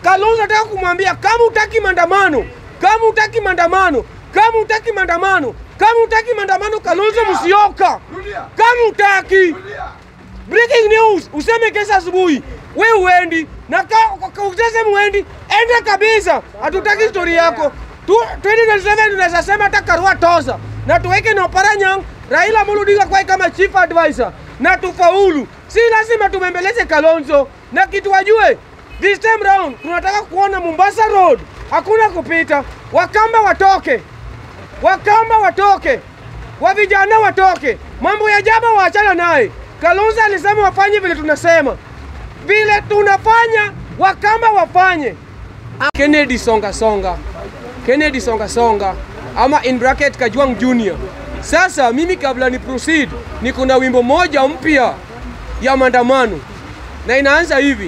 Kalonzo nataka kumwambia kama utaki maandamano, kama utaki maandamano, kama utaki maandamano, kama utaki maandamano, Kalonzo Musyoka, kama utaki Breaking news, useme kesho asubuhi we uendi na ka- ka- useme uendi, enda kabisa, hatutaki story yako. Tu- 2027 tunaweza sema hata Karua toza na tuweke na Oparanyang, Raila Amolo Odinga kwa kama chief advisor na tufaulu. Si lazima tumembeleze Kalonzo na kitu wajue, this time round tunataka kuona Mombasa Road hakuna kupita, Wakamba watoke Wakamba watoke, wa vijana watoke, mambo ya jaba waachana naye. Kalonzo alisema wafanye vile tunasema, vile tunafanya, Wakamba wafanye. Kennedy songa songa, Kennedy songa songa, ama in bracket Kajwang Junior. Sasa mimi kabla ni proceed, niko na wimbo moja mpya ya maandamano na inaanza hivi: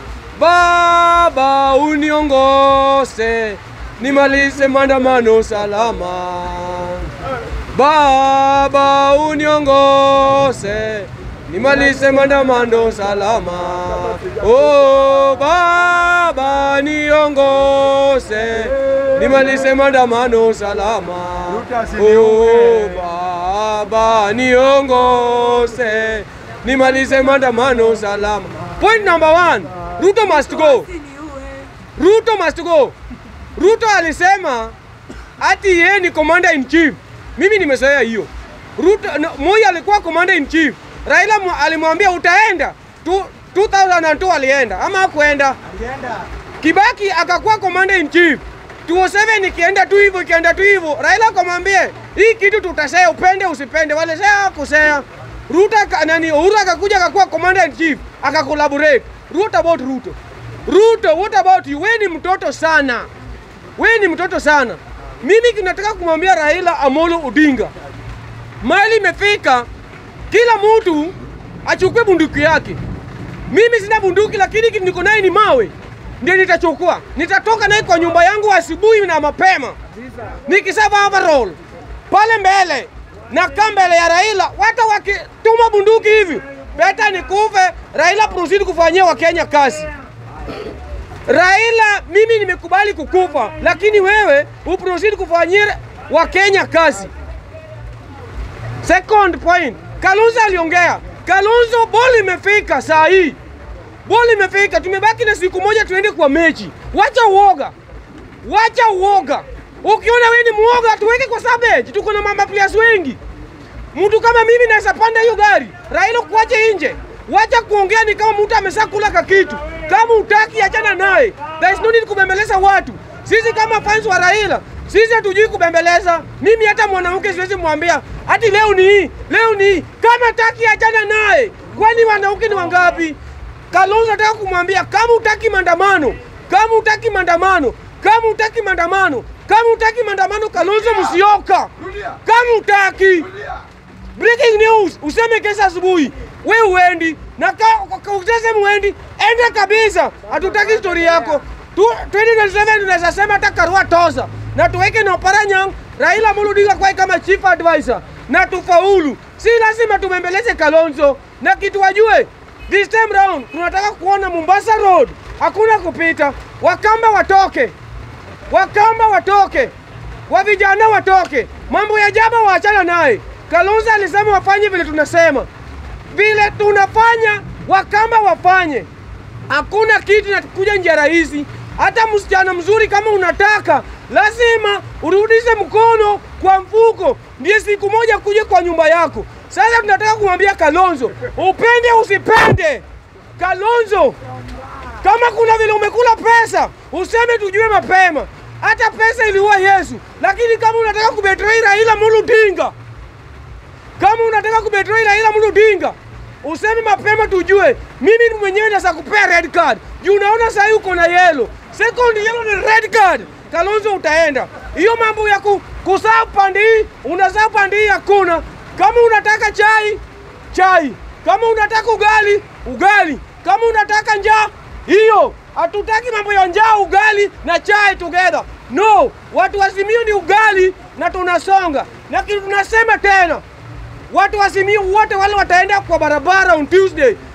Baba uniongose nimalize maandamano salama. Baba uniongose nimalize maandamano salama. Oh Baba niongose nimalize maandamano salama. Oh Baba niongose nimalize maandamano salama. Point number one, Ruto must go. Ruto must go. Ruto alisema ati yeye ni commander in chief. Mimi nimezoea hiyo. Ruto no, Moi alikuwa commander in chief. Raila mu- alimwambia utaenda. Tu, 2002 alienda ama hakuenda? Kibaki akakuwa commander in chief. 207 ikienda tu hivyo ikienda tu hivyo, Raila akamwambia hii kitu tutasea, upende usipende, wale sea kusea. Ruto aka- nani Uhuru akakuja akakuwa commander in chief akakolaborate. What about Ruto? Ruto, what about you? Wewe ni mtoto sana, wewe ni mtoto sana. Mimi kinataka kumwambia Raila Amolo Odinga, mali imefika, kila mtu achukue bunduki yake. Mimi sina bunduki, lakini kitu niko naye ni mawe, ndio nitachukua. Nitatoka naye kwa nyumba yangu asubuhi na mapema, nikisava overall pale mbele na kaa mbele ya Raila. Wata wakituma bunduki hivi, beta nikufe, Raila proceed kufanyia Wakenya kazi. Raila, mimi nimekubali kukufa, lakini wewe uproceed kufanyia Wakenya kazi. Second point, Kalonzo aliongea. Kalonzo, boli imefika saa hii, boli imefika, tumebaki na siku moja tuende kwa mechi. Wacha uoga, wacha uoga. Ukiona wewe ni muoga, tuweke kwa sabeji, tuko na mama players wengi. Mtu kama mimi naweza panda hiyo gari, Raila kuache nje. Wacha kuongea ni kama mtu ameshakula kakitu. Kama utaki achana naye. There is no need kubembeleza watu. Sisi kama fans wa Raila, sisi hatujui kubembeleza. Mimi hata mwanamke siwezi mwambia hati leo ni hii, leo ni hii. Kama taki achana naye. Kwani wanawake ni wangapi? Kalonzo nataka kumwambia kama utaki maandamano, kama utaki maandamano, kama utaki maandamano, kama utaki maandamano, Kalonzo Musyoka, kama utaki Breaking news, useme kesho asubuhi we uendi na ka- ka- useme uendi, enda kabisa, hatutaki story yako. Tu- 2027 tunaweza sema hata Karua toza na tuweke na Oparanyang, Raila Amolo Odinga kwa kama chief advisor na tufaulu. Si lazima tumembeleze Kalonzo na kitu wajue, this time round tunataka kuona Mombasa Road hakuna kupita, Wakamba watoke Wakamba watoke, wa vijana watoke, mambo ya jaba waachana naye. Kalonzo alisema wafanye vile tunasema, vile tunafanya, Wakamba wafanye. Hakuna kitu inakuja njia rahisi. Hata msichana mzuri kama unataka, lazima urudishe mkono kwa mfuko, ndiye siku moja kuja kwa nyumba yako. Sasa tunataka kumwambia Kalonzo, upende usipende, Kalonzo kama kuna vile umekula pesa, useme tujue mapema. Hata pesa iliua Yesu, lakini kama unataka kubetray Raila Amolo Odinga, kama unataka kubetray Raila Amolo Odinga, useme mapema tujue. Mimi mwenyewe naweza kupea red card juu unaona saa hii uko na yellow, second yellow ni red card. Kalonzo utaenda hiyo mambo ya ku, kusaa pande hii unasaa pande hii hakuna. Kama unataka chai chai, kama unataka ugali ugali, kama unataka njaa hiyo. Hatutaki mambo ya njaa, ugali na chai together. No, watu wa Simiyu ni ugali na tunasonga, lakini tunasema tena watu wa Simiyu wote wale wataenda kwa barabara on Tuesday,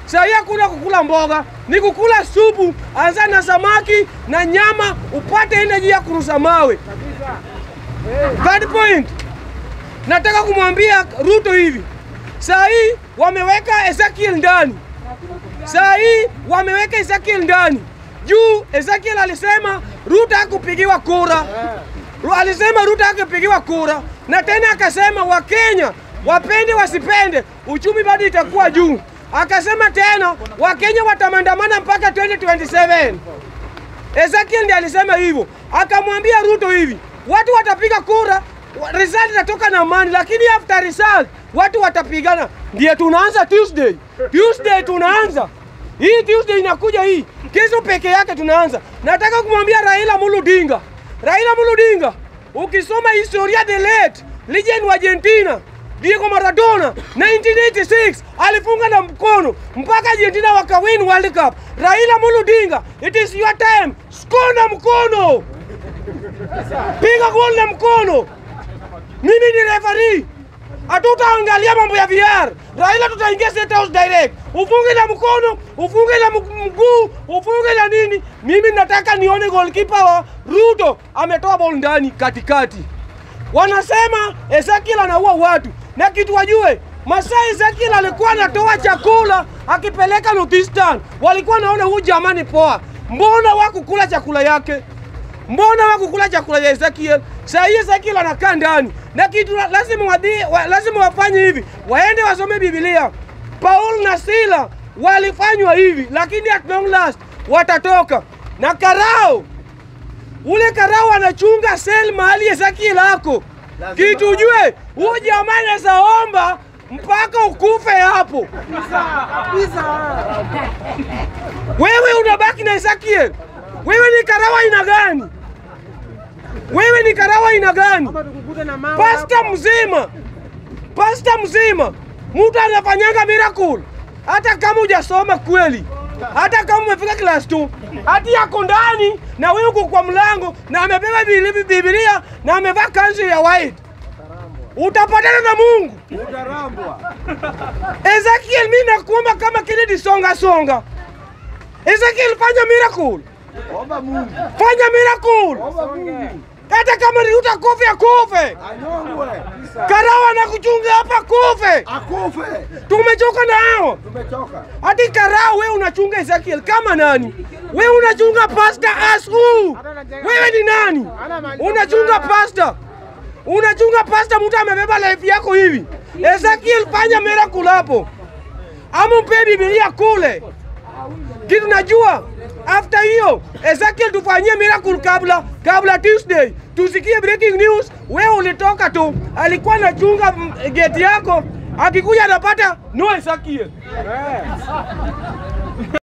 Sahii hakuna kukula mboga, ni kukula supu. Anza na samaki na nyama, upate energy ya kurusa mawe. Third point, nataka kumwambia Ruto hivi, saa hii wameweka Ezekiel ndani, saa hii wameweka Ezekiel ndani juu. Ezekiel alisema Ruto hakupigiwa kura, Ru- alisema Ruto hakupigiwa kura, na tena akasema Wakenya wapende wasipende, uchumi bado itakuwa juu. Akasema tena Wakenya watamandamana mpaka 2027. Ezekiel ndiye alisema hivyo, akamwambia Ruto hivi, watu watapiga kura, wa- result itatoka na amani, lakini after result watu watapigana. Ndiye tunaanza Tuesday, Tuesday tunaanza hii Tuesday inakuja hii, kesho peke yake tunaanza. Nataka kumwambia Raila Amolo Odinga, Raila Amolo Odinga, ukisoma historia the late legend wa Argentina Diego Maradona 1986 alifunga na mkono mpaka Argentina wakawin World Cup. Raila Amolo Odinga, it is your time, score na mkono, piga gol na mkono. Mimi ni referee, hatutaangalia mambo ya VR. Raila tutaingia State House direct, ufunge na mkono, ufunge na mg- mguu, ufunge na nini. Mimi nataka nione goalkeeper wa Ruto ametoa ball ndani katikati. Wanasema Ezekiel anaua watu, na kitu wajue, Masai Ezekiel alikuwa anatoa chakula akipeleka Northeastern, walikuwa naona huyu jamani poa, mbona wakukula chakula yake? Mbona wakukula chakula ya Ezekiel? Saa hii Ezekiel anakaa ndani, na kitu la- lazima wadhi, wa, lazima wafanye hivi, waende wasome Biblia. Paul na Sila walifanywa hivi, lakini at long last watatoka na Karao ule Karao anachunga sel mahali Ezekiel ako. Kitu ujue, huyu jamaa anaweza omba mpaka ukufe hapo. Wewe unabaki na Ezekiel. Wewe ni Karao aina gani? Wewe ni Karao aina gani? Pasta mzima, pasta mzima, mtu anafanyanga miracle hata kama hujasoma kweli, hata kama umefika class 2, hati yako ndani na wewe uko kwa mlango na amebeba Biblia Biblia na amevaa kanzu ya white, utapatana na Mungu. Ezekiel, mimi nakuomba kama Kennedy songa songa. Ezekiel, fanya miracle, Omba Mungu. fanya miracle, Omba Mungu. hata kama ni utakufe akufe. Anyongwe. Karawa na kuchunga hapa kufe. Akufe. Tumechoka na hao. Tumechoka. Hadi Karao wewe unachunga Ezekiel kama nani? Wewe unachunga pastor as who? Wewe ni nani? Unachunga pastor. Unachunga pastor mtu amebeba life yako hivi. Ezekiel fanya miracle hapo. Ama mpe Biblia kule. Kitu najua after hiyo Ezekiel tufanyie miracle kabla kabla Tuesday. Tusikie breaking news. Wewe ulitoka tu, alikuwa anachunga mm, gate yako, akikuja anapata no Ezekiel.